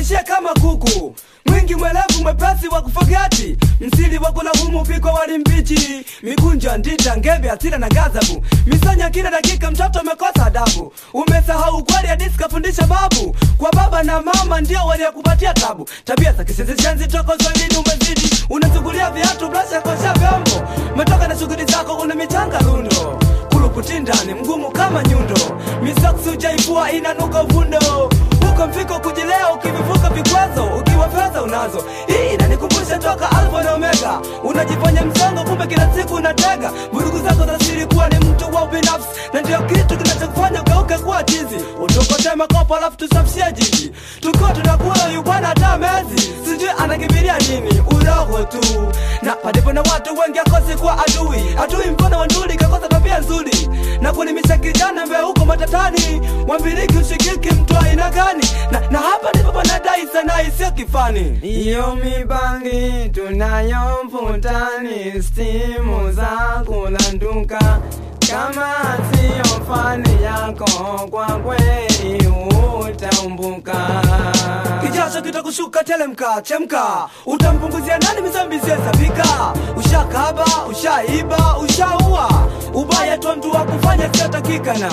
uishie kama kuku mwingi mwelevu mwepesi wa kufogati msili wa kulahumu pikwa wali mbichi mikunjo ndita ngebe asira na gazabu misanya kila dakika mtoto umekosa adabu umesahau kweli hadisi kafundisha babu kwa baba na mama ndio waliokupatia tabu tabia za kisisishenzi toko swahilini umezidi unasugulia viatu blasha kosha vyombo umetoka na shughuli zako una michanga lundo kuluputi ndani mgumu kama nyundo misoksi ujaifua inanuka uvundo huko mfiko kujilea ukivivuka vikwazo ukiwa fedha unazo hii inanikumbusha toka alfa na omega unajifanya msongo kumbe kila siku unatega vurugu zako za siri kuwa ni mtu wa ubinafsi na ndio kitu kinachokufanya ugeuke kuwa chizi utukote makopo alafu tusafishie jiji tukiwa tunakula huyu bwana hata mezi sijui anakimbilia nini uroho tu na palipo na watu wengi akosi kuwa adui adui mfano wa nduli kakosa tabia nzuri na kulimisha kijana mbe huko matatani wambiliki ushikiki mtu aina gani na, na hapa ndipo panadai sana isiyo kifani Iyo mibangi tunayo mvutani, stimu za kulanduka. Kama siyo fani yako, kwa kweli utaumbuka. kijasho kitakushuka telemka chemka utampunguzia nani mizambizi hesabika ushakaba ushaiba ushaua ubaya tu mtu wa kufanya siatakikana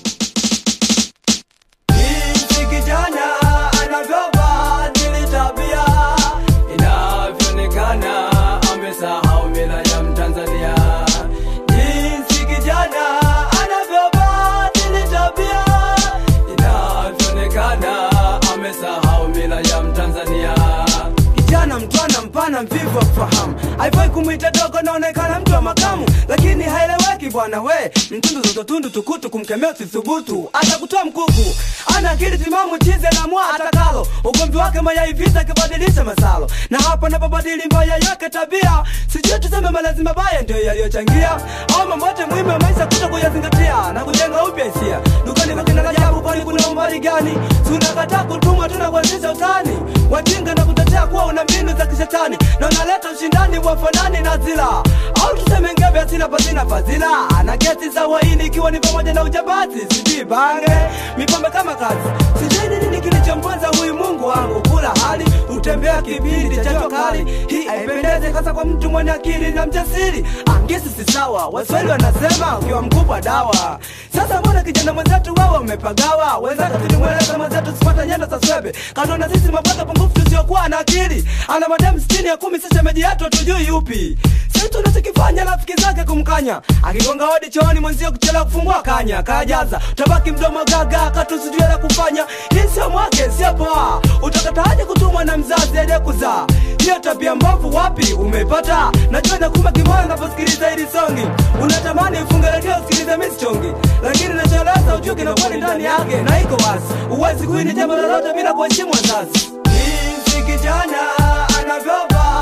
jinsi kijana anavyobadili tabia inavyoonekana amesahau mila ya mtanzania jinsi kijana anavyobadili tabia inavyoonekana amesahau mila ya mtanzania kijana mtwana mpana mvivu wa kufahamu haifai kumwita dogo naonekana mtu wa makamu lakini haeleweki bwana we mtundu zototundu tukutu kumkemea usithubutu atakutoa mkuku ana akili timamu chize na mwa atakalo ugomvi wake mayai vita akibadilisha masalo na hapa napobadili mbaya yake tabia sijui tuseme malezi mabaya ndio yaliyochangia au mambo yote muhimu ya maisha kuto kuyazingatia na kujenga upya hisia dukani kwa kina Rajabu kwani kuna umbali gani tunakataa kutumwa tuna kuanzisha utani wajinga na kutetea kuwa una mbinu za kishetani na unaleta ushindani wa fanani na zila au tuseme ngebe asina pasina fadhila na kesi za waini ikiwa ni pamoja na ujabazi sijui bange mipambe kama kazi sijui ni nini kilichomponza huyu mungu wangu kula hali utembea kipindi cha jua kali hii haipendezi hasa kwa mtu mwenye akili na mjasiri angesi si sawa waswahili wanasema ukiwa mkubwa dawa sasa mbona kijana mwenzetu wewe umepagawa wenzake tulimweleza mwenzetu sipata nyendo za swebe kanona sisi mabwaka pungufu tusiokuwa na akili ana mademu sitini ya kumi sasa meji yetu hatujui yupi si tunachokifanya rafiki zake kumkanya akigonga hodi chooni mwenzio kuchelewa kufungua kanya kajaza utabaki mdomo gaga katusijue la kufanya hii sio mwake sio poa utakataje kutumwa na mzazi aje kuzaa hiyo tabia mbovu wapi umeipata najua nakuma kimoyo naposikiliza hili songi unatamani ufunge redio usikilize misichongi lakini nachoeleza ujue kinakweli ndani yake na iko wazi uwezi kuini jambo lolote bila kuheshimu wazazi jinsi kijana anavyovaa